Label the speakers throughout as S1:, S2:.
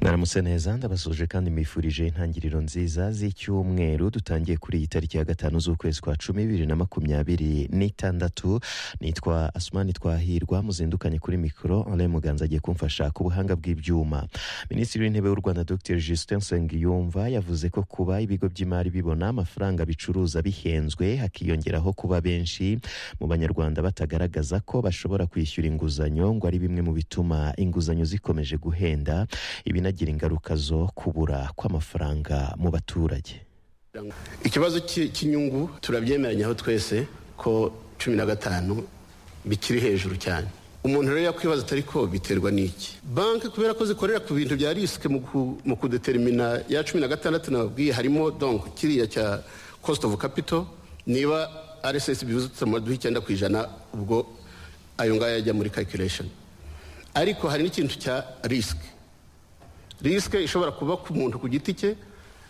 S1: mwaramutse neza ndabasuje kandi mwifurije intangiriro nziza z'icyumweru dutangiye kuri iyi tariki ya gatanu z'ukwezi kwa cumi bibiri na makumyabiri n'itandatu nitwa asumani twahirwa muzindukanye kuri mikoro ale muganza agiye kumfasha ku buhanga bw'ibyuma minisitiri w'intebe w'u rwanda dr justin nsengiyumva yavuze ko kuba ibigo by'imari bibona amafaranga bicuruza bihenzwe hakiyongeraho kuba benshi mu banyarwanda batagaragaza ko bashobora kwishyura inguzanyo ngo ari bimwe mu bituma inguzanyo zikomeje guhenda ibinagira ingaruka zo kubura kw'amafaranga mu baturage
S2: ikibazo cy'inyungu turabyemeranya aho twese ko cumi na gatanu bikiri hejuru cyane umuntu rero yakwibaza atari ko biterwa n'iki banki kubera ko zikorera ku bintu bya risike mu kudeterimina ya cumi na gatandatu nababwiye harimo donk kiriya cya cost of capital niba rss bivuzutse amaduha icyenda ku ijana ubwo ayo ngayo ajya muri calculation ariko hari n'ikintu cya risike risike ishobora kuba ku muntu ku giti cye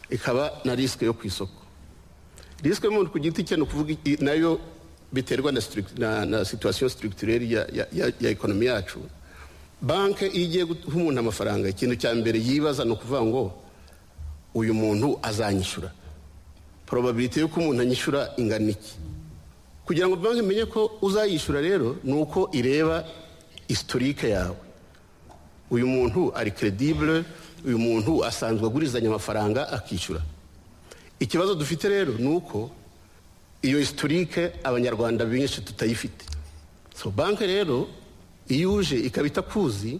S2: ikaba na risike yo ku isoko risike y'umuntu ku giti cye ni ukuvuga nayo biterwa na na situwasiyo sitirugitureri ya ekonomi yacu banki iyo igiye guha umuntu amafaranga ikintu cya mbere yibaza ni ukuvuga ngo uyu muntu azanyishyura porobabiriti y'uko umuntu anyishyura ingana iki kugira ngo banki imenye ko uzayishyura rero ni uko ireba isitorike yawe uyu muntu ari keredibure uyu muntu asanzwe agurizanya amafaranga akishyura ikibazo dufite rero ni uko iyo isitorike abanyarwanda benshi tutayifite so banki rero iyo uje ikaba itakuzi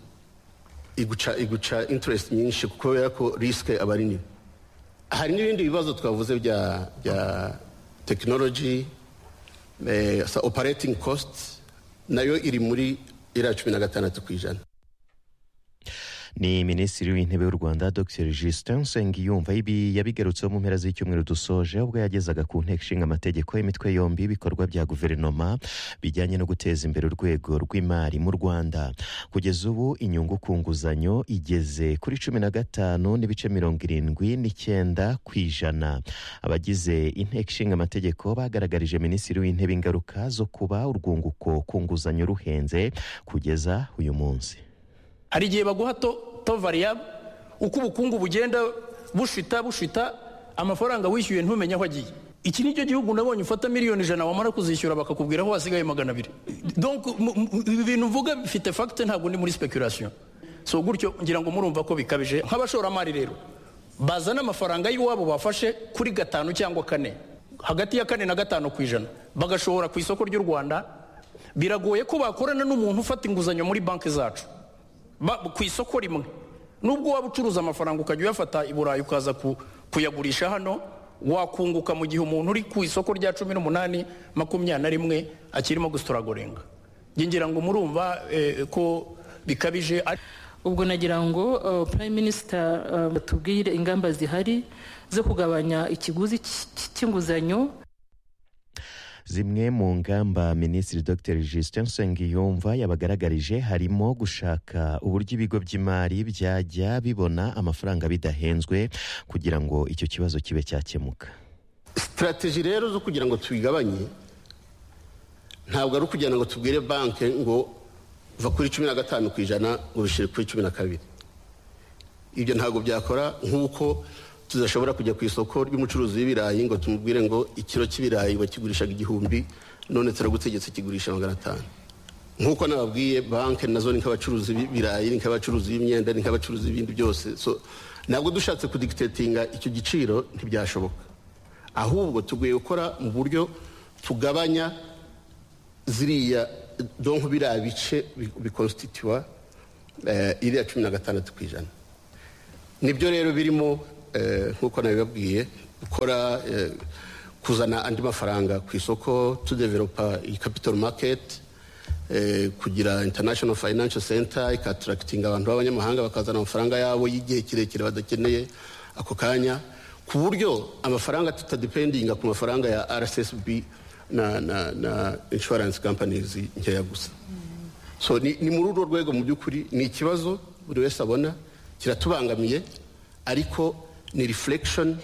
S2: iguca iguca interest nyinshi kubera ko risike aba ari nini hari n'ibindi bibazo twavuze bya bya tekinoloji operating cost nayo iri muri iriya cumi na gatandatu ku ijana
S1: ni minisitiri w'intebe w'u rwanda dr justin nsengiyumva ibi yabigarutseho mu mpera z'icyumweru dusoje ubwo yagezaga ku nteko ishinga amategeko imitwe yombi ibikorwa bya guverinoma bijyanye no guteza imbere urwego rw'imari mu rwanda kugeza ubu inyungu ku nguzanyo igeze kuri cumi na gatanu n'ibice mirongo irindwi n'icyenda ku ijana abagize inteko ishinga amategeko bagaragarije minisitiri w'intebe ingaruka zo kuba urwunguko ku nguzanyo ruhenze kugeza uyu munsi
S3: hari igihe baguha to variable uko ubukungu bugenda bushita bushita amafaranga wishyuye ntumenye aho agiye iki nicyo gihugu nabonye ufata miliyoni ijana wamara kuzishyura bakakubwira aho hasigaye magana abiri ibi bintu mvuga bifite fagite ntabwo ni muri sipekurasiyo so gutyo ngira ngo murumva ko bikabije nk'abashoramari rero bazana amafaranga y'iwabo bafashe kuri gatanu cyangwa kane hagati ya kane na gatanu ku ijana bagashobora ku isoko ry'u rwanda biragoye ko bakorana n'umuntu ufata inguzanyo muri banki zacu ku isoko rimwe nubwo waba ucuruza amafaranga ukajya uyafata i burayi ukaza kuyagurisha hano wakunguka mu gihe umuntu uri ku isoko rya cumi n'umunani makumyabiri na rimwe akirimo gusitoragorenga ngira ngo murumva ko bikabije
S4: ubwo nagira ngo prime minisita batubwire ingamba zihari zo kugabanya ikiguzi cy'inguzanyo
S1: zimwe mu ngamba minisitiri dr justin nsengiyumva yabagaragarije harimo gushaka uburyo ibigo by'imari byajya bibona amafaranga bidahenzwe kugira ngo icyo kibazo kibe cyakemuka
S2: sitarateji rero zo kugira ngo tubigabanye ntabwo ari ukugira ngo tubwire banki ngo va kuri cumi na gatanu ku ijana ngo bishyire kuri cumi na kabiri ibyo ntabwo byakora nk'uko tudashobora kujya ku isoko ry'umucuruzi w'ibirayi ngo tumubwire ngo ikiro cy'ibirayi bakigurishaga igihumbi none turagutegetse kigurisha magana atanu nk'uko nababwiye banki nazo ni nk'abacuruzi b'ibirayi ni nk'abacuruzi b'imyenda ni nk'abacuruzi b'ibindi byose so ntabwo dushatse kudikitetinga icyo giciro ntibyashoboka ahubwo tugiye gukora mu buryo tugabanya ziriya donko biriya bice bikonsititwa iriya cumi na gatandatu ku ijana nibyo rero birimo nk'uko nabibabwiye gukora kuzana andi mafaranga ku isoko tudeveropa iyi kapitoro maketi kugira international financial center ikatarakitinga abantu b'abanyamahanga bakazana amafaranga yabo y'igihe kirekire badakeneye ako kanya ku buryo amafaranga tutadipendinga ku mafaranga ya rssb na na na insurance companies nkeya gusa so ni muri urwo rwego mu by'ukuri ni ikibazo buri wese abona kiratubangamiye ariko ni reflection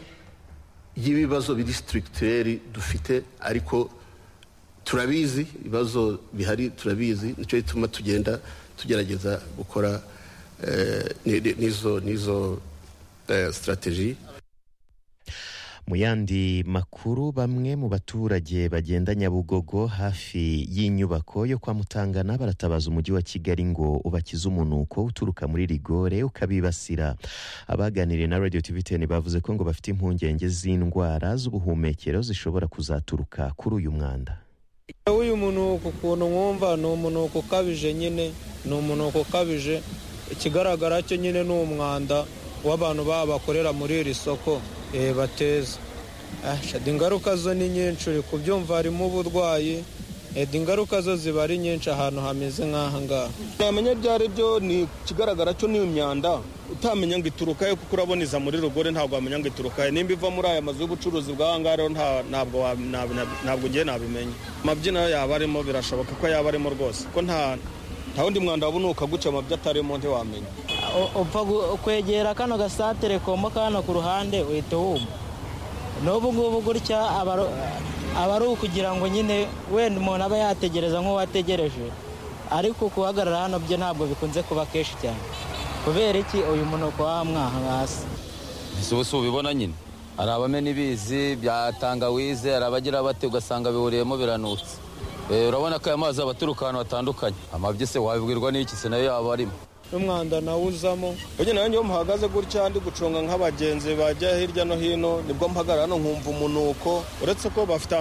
S2: y'ibibazo biri sitirikiteri dufite ariko turabizi ibibazo bihari turabizi nicyo gituma tugenda tugerageza gukora n'izo n'izo sitarateji
S1: mu yandi makuru bamwe mu baturage bagenda nyabugogo hafi y'inyubako yo kwa mutangana baratabaza umujyi wa kigali ngo ubakize umunuko uturuka muri rigore ukabibasira abaganiriye na radio tv ten bavuze ko ngo bafite impungenge z'indwara z'ubuhumekero zishobora kuzaturuka kuri uyu mwanda
S5: uyu munuko ukuntu mwumva ni umunuko ukabije nyine ni umunuko ukabije ikigaragara cyo nyine ni umwanda w'abantu baba bakorera muri iri soko bateza ingaruka zo ni nyinshi uri kubyumva harimo uburwayi ingaruka zo ziba ari nyinshi ahantu hameze nk'aha ngaha
S6: ntamenya ibyo ari byo ni ikigaragara cyo ni imyanda utamenya ngo iturukayo kuko urabona iza muri rugore ntabwo wamenya ngo iturukayo nimba iva muri aya mazu y'ubucuruzi bw'aha ngaha rero ntabwo ugiye nabimenya amabyino yaba arimo birashoboka ko yaba arimo rwose ko nta wundi mwanda wabona ukaguca amabyo atarimo ntiwamenya
S7: upfa kwegera kano gasantere kombo kano ku ruhande uhita wumva n'ubu ngubu gutya aba ari ukugira ngo nyine wenda umuntu aba yategereza nk'uwategereje ariko guhagarara hano byo ntabwo bikunze kuba kenshi cyane kubera iki uyu munuko wamwaha hasi
S8: ubu si ubibona nyine hari abamena ibizi bya tangawize hari abagira bate ugasanga bihuriyemo biranutse urabona ko aya mazi aba aturuka ahantu hatandukanye amabyi wabibwirwa n'iki se nayo yaba arimo
S5: n'umwanda nawe uzamo
S6: nanjye nawe muhagaze gutya ndi gucunga nk'abagenzi bajya hirya no hino nibwo mpagarara hano nkumva umunuko uretse ko bafite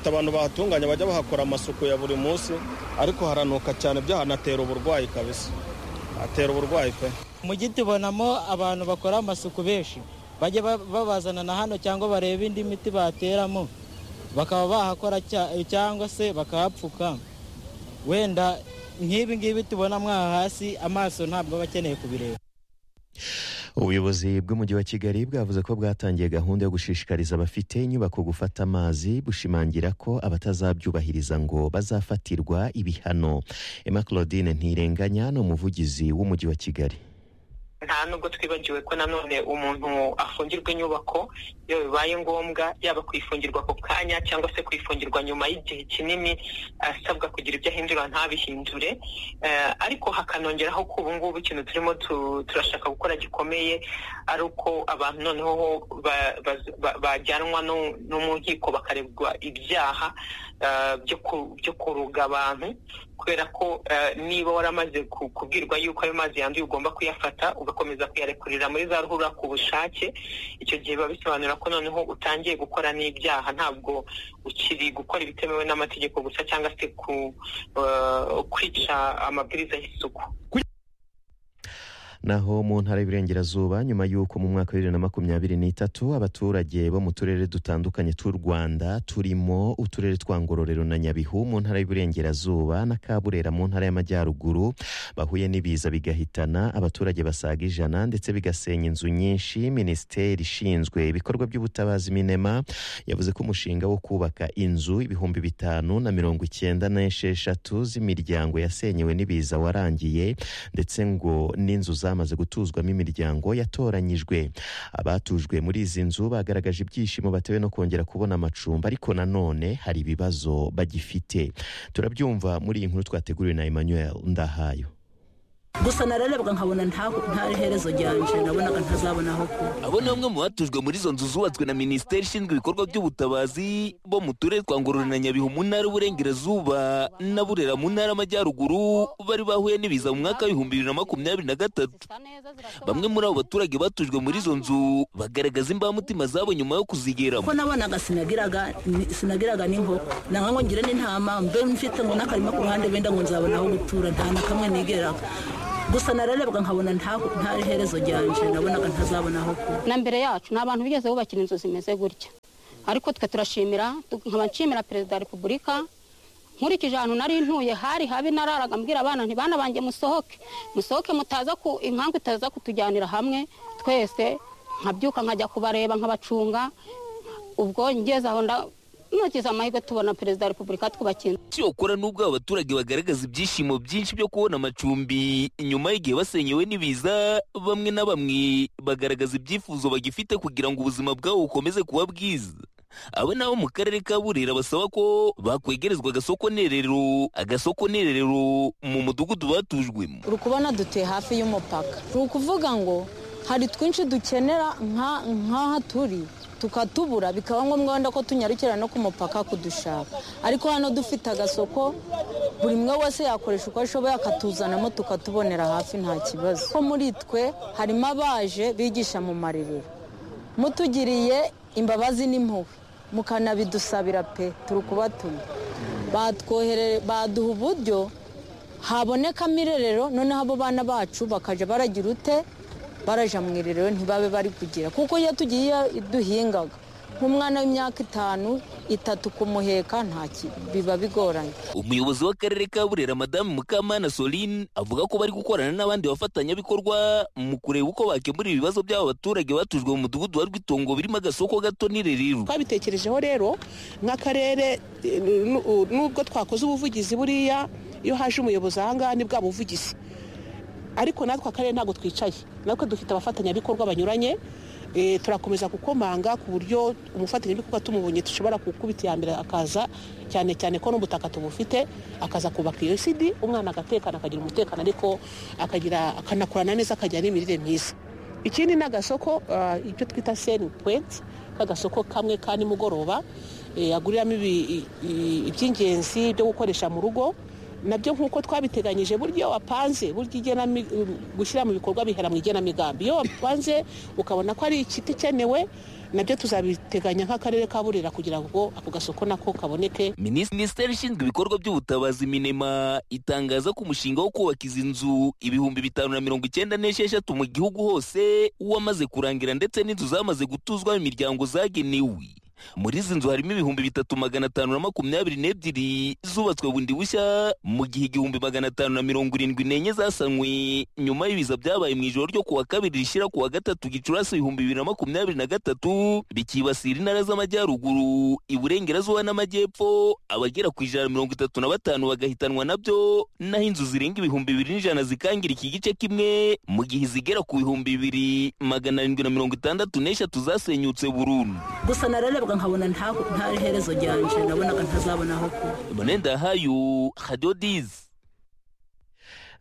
S6: abantu bahatunganya bajya bahakora amasuku ya buri munsi ariko haranuka cyane byahanatera uburwayi kabisa hatera uburwayi pe
S7: mu gihe tubonamo abantu bakora amasuku benshi bajya babazana na hano cyangwa bareba indi miti bateramo bakaba bahakora cyangwa se bakahapfuka wenda nk'ibi ngibi tubona mwaha hasi amaso ntabwo aba akeneye kubireba
S1: ubuyobozi bw'umujyi wa kigali bwavuze ko bwatangiye gahunda yo gushishikariza abafite inyubako gufata amazi bushimangira ko abatazabyubahiriza ngo bazafatirwa ibihano emma claudine ntirenganya ni umuvugizi w'umujyi wa kigali
S9: nta nubwo twibagiwe ko nanone umuntu afungirwa inyubako iyo bibaye ngombwa yaba kwifungirwa ako kanya cyangwa se kwifungirwa nyuma y'igihe kinini asabwa kugira ibyo ahindura ntabihindure ariko hakanongeraho ko ubu ngubu ikintu turimo turashaka gukora gikomeye ari uko abantu noneho bajyanwa no mu nkiko bakarebwa ibyaha byo kuruga abantu kubera ko niba waramaze kubwirwa yuko ayo mazi yanduye ugomba kuyafata ugakomeza kuyarekurira muri za ruhurura ku bushake icyo gihe biba bisobanura ko noneho utangiye gukora n'ibyaha ntabwo ukiri gukora ibitemewe n'amategeko gusa cyangwa se kwica amabwiriza y'isuku
S1: naho mu ntara y'Iburengerazuba nyuma y'uko mu mwaka wa bibiri na makumyabiri n'itatu abaturage bo mu turere dutandukanye tw'u Rwanda turimo uturere twa Ngororero na Nyabihu mu ntara y'Iburengerazuba na Kaburera mu ntara y'Amajyaruguru bahuye n'ibiza bigahitana abaturage basaga ijana ndetse bigasenya inzu nyinshi minisiteri ishinzwe ibikorwa by'ubutabazi minema yavuze ko umushinga wo kubaka inzu ibihumbi bitanu na mirongo icyenda n'esheshatu z'imiryango yasenyewe n'ibiza warangiye ndetse ngo n'inzu za zamaze gutuzwamo imiryango yatoranyijwe abatujwe muri izi nzu bagaragaje ibyishimo batewe no kongera kubona amacumbi ariko nanone hari ibibazo bagifite turabyumva muri iyi nkuru twateguriwe na Emmanuel Ndahayo
S10: gusa nararebwa nkabona nta herezo ryanje nabonaga ntazabona aho kuba
S11: abo ni bamwe mu batujwe muri izo nzu zubatswe na minisiteri ishinzwe ibikorwa by'ubutabazi bo mu turere twa ngororero na nyabihu mu ntara y'uburengerazuba na burera mu ntara y'amajyaruguru bari bahuye n'ibiza mu mwaka w'ibihumbi bibiri na makumyabiri na gatatu bamwe muri abo baturage batujwe muri izo nzu bagaragaza imbamutima zabo nyuma yo kuzigeramo
S10: ko nabonaga sinagiraga sinagiraga n'inkoko nanga ngo ngire n'intama mbe mfite ngo n'akarima ku ruhande benda ngo nzabona aho gutura nta na kamwe nigeraga gusa nararebwa nkabona nta herezo ryanje nabonaga ntazabona aho kuba
S12: na mbere yacu ni abantu bigeze bubakira inzu zimeze gutya ariko twe turashimira nkaba nshimira perezida wa repubulika nkurikije ahantu nari ntuye hari habi nararaga mbwira abana ntibana banjye musohoke musohoke mutaza ku impamvu itaza kutujyanira hamwe twese nkabyuka nkajya kubareba nkabacunga ubwo ngeze aho ntugize amahirwe tubona perezida wa repubulika twubakiye
S11: cyokora n'ubwo aba baturage bagaragaza ibyishimo byinshi byo kubona amacumbi nyuma y'igihe basenyewe n'ibiza bamwe na bamwe bagaragaza ibyifuzo bagifite kugira ngo ubuzima bwabo bukomeze kuba bwiza abo nabo mu karere ka burera basaba ko bakwegerezwa agasoko nerero agasoko nerero mu mudugudu batujwemo
S13: uri kubona dutuye hafi y'umupaka ni ukuvuga ngo hari twinshi dukenera nk'aha turi tukatubura bikaba ngombwa wenda ko tunyarukira no ku mupaka kudushaka ariko hano dufite agasoko buri umwe wese yakoresha uko ashoboye akatuzanamo tukatubonera hafi nta kibazo ko muri twe harimo abaje bigisha mu marerero mutugiriye imbabazi n'impuhwe mukanabidusabira pe turi kubatuma baduha uburyo habonekamo irerero noneho abo bana bacu bakajya baragira ute barajya mu irerero ntibabe bari kugira kuko iyo tugiye duhingaga nk'umwana w'imyaka itanu itatu kumuheka nta biba bigoranye
S11: umuyobozi w'akarere ka burera madamu mukamana soline avuga ko bari gukorana n'abandi bafatanyabikorwa mu kureba uko bakemura ibibazo by'aba baturage batujwe mu mudugudu wa rwitongo birimo agasoko gato n'irerero
S14: twabitekerejeho rero nk'akarere eh, nu- u- nubwo twakoze ubuvugizi buriya iyo haje umuyobozi ahangaha ni bwa buvugizi ariko natwe akarere ntabwo twicaye natwe dufite abafatanyabikorwa banyuranye eh, turakomeza gukomanga ku buryo umufatanyabikorwa tumubonye dushobora gukubita iya mbere akaza cyane cyane ko n'ubutaka tubufite akaza kubaka iyo sidi umwana agatekana akagira umutekano ariko akagira akanakurana neza akagira n'imirire myiza ikindi ni agasoko ah, icyo twita seni puwenti k'agasoko kamwe ka nimugoroba eh, aguriramo ibi- i- i- iby'ingenzi byo gukoresha mu rugo nabyo nk'uko twabiteganyije burya iyo wapanze burya igenami- gushyira mu bikorwa bihera mu igenamigambi iyo wapanze ukabona ko ari igiti ikenewe nabyo tuzabiteganya nk'akarere ka burera kugira ngo ako gasoko nako kaboneke
S11: minisiteri ishinzwe ibikorwa by'ubutabazi minema itangaza ko umushinga wo kubaka izi nzu ibihumbi bitanu na mirongo icyenda n'esheshatu mu gihugu hose wamaze kurangira ndetse n'inzu zamaze gutuzwamo imiryango zagenewe muri izi nzu harimo ibihumbi bitatu magana atanu na makumyabiri n'ebyiri zubatswe bundi bushya mu gihe igihumbi magana atanu na mirongo irindwi n'enye zasanwe nyuma y'ibiza byabaye mu ijoro ryo kuwa kabiri rishyira kuwa gatatu gicurasi ibihumbi bibiri na makumyabiri na gatatu bikibasira intara z'amajyaruguru iburengerazuba n'amajyepfo abagera ku ijana na mirongo itatu na batanu bagahitanwa nabyo naho inzu zirenga ibihumbi bibiri n'ijana zikangira iki gice kimwe mu gihe izigera ku bihumbi bibiri magana arindwi na mirongo itandatu n'eshatu zasenyutse burundu
S10: gusa nararabwa nkabona nta- ntari herezo ryanje nabonaga ntazabona aho kuba
S11: manendahayo hadiyo dizi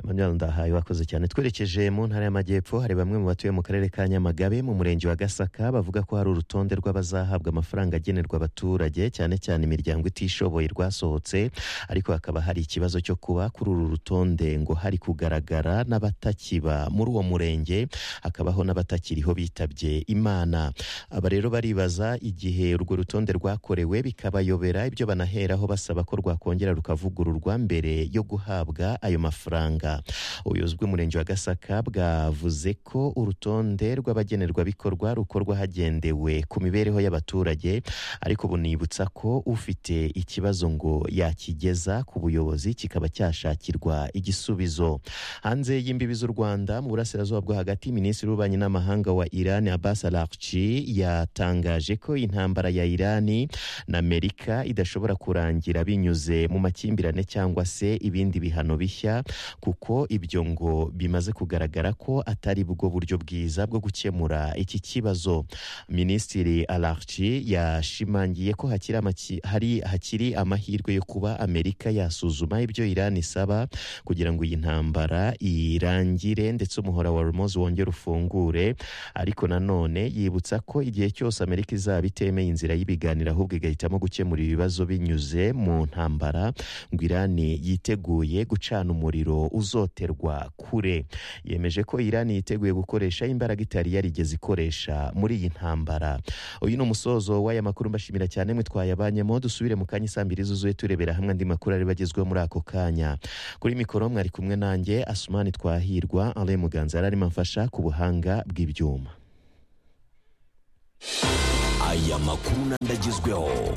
S1: Emmanuel Ndahayo wakoze cyane twerekeje mu ntara y'amajyepfo hari bamwe mu batuye mu karere ka Nyamagabe mu murenge wa Gasaka bavuga ko hari urutonde rw'abazahabwa amafaranga agenerwa abaturage cyane cyane imiryango itishoboye rwasohotse ariko hakaba hari ikibazo cyo kuba kuri uru rutonde ngo hari kugaragara n'abatakiba muri uwo murenge hakabaho n'abatakiriho bitabye Imana aba rero baribaza igihe urwo rutonde rwakorewe bikabayobera ibyo banaheraho basaba ko rwakongera rukavugururwa mbere yo guhabwa ayo mafaranga ubuyobozi bw'umurenge wa gasaka bwavuze ko urutonde rw'abagenerwabikorwa rukorwa hagendewe ku mibereho y'abaturage ariko bunibutsa ko ufite ikibazo ngo yakigeza ku buyobozi kikaba cyashakirwa igisubizo hanze y'imbibi z'u rwanda mu burasirazuba bwo hagati minisitiri w'ububanyi n'amahanga wa iran abbas arakci yatangaje ko intambara ya irani na amerika idashobora kurangira binyuze mu makimbirane cyangwa se ibindi bihano bishya kuko ibyo ngo bimaze kugaragara ko atari bwo buryo bwiza bwo gukemura iki kibazo minisitiri alarci yashimangiye ko hakiri amaki- hari hakiri amahirwe yo kuba amerika yasuzuma ibyo iran isaba kugira ngo iyi ntambara irangire ndetse umuhora wa hormoz wongere ufungure ariko nanone yibutsa ko igihe cyose amerika izaba itemeye inzira y'ibiganiro ahubwo igahitamo gukemura ibibazo binyuze mu ntambara ngo irani yiteguye gucana umuriro uzoterwa kure yemeje ko irani yiteguye gukoresha imbaraga itari yarigeze ikoresha muri iyi ntambara uyu ni umusozo w'aya makuru mbashimira cyane mwe twayabanyemo dusubire mu kanya saa mbiri zuzuye turebera hamwe andi makuru ari bagezweho muri ako kanya kuri mikoro mwari kumwe nanjye asumani twahirwa ale muganza yari arimo amfasha ku buhanga bw'ibyuma
S15: aya makuru n'andagezweho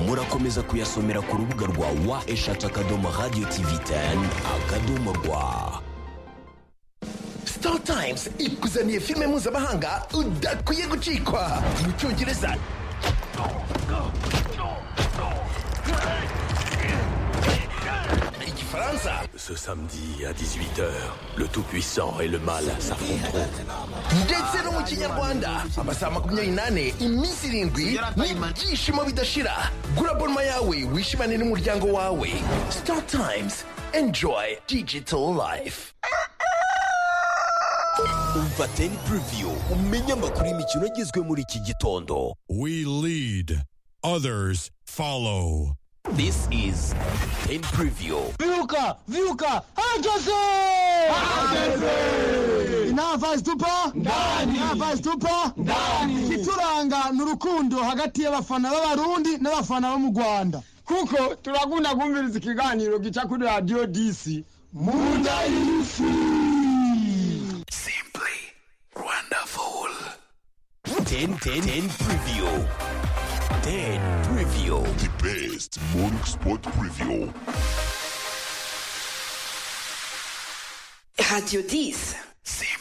S15: murakomeza kuyasomera ku rubuga rwa wa eshatu akadomo radiyo tivi teni akadomo rwa
S16: star times ikuzaniye filime mpuzamahanga udakwiye gucikwa mu cyongereza Igifaransa
S17: Ce samedi à 18h, le Tout-Puissant et le Mal s'affronteront.
S16: ndetse no mu kinyarwanda amasaha makumyabiri n'ane iminsi irindwi n'ibyishimo bidashira gura bonma yawe wishimane n'umuryango wawe star times enjoy digital life
S15: umva teni puriviyu umenye amakuru y'imikino agezwe muri iki gitondo
S18: We lead, others follow.
S15: this is teni puriviyu
S19: Viuka! Viuka! Hageze! Hageze! Inava zitupa? Ndani! Inava zitupa? Ndani! Ikituranga ni urukundo hagati y'abafana b'abarundi n'abafana bo mu Rwanda. Kuko turakunda kumviriza ikiganiro gica kuri Radio DC. Munda y'isi!
S15: wonderful ten ten ten preview ten preview the best morning sport preview
S20: Radio 10. C'est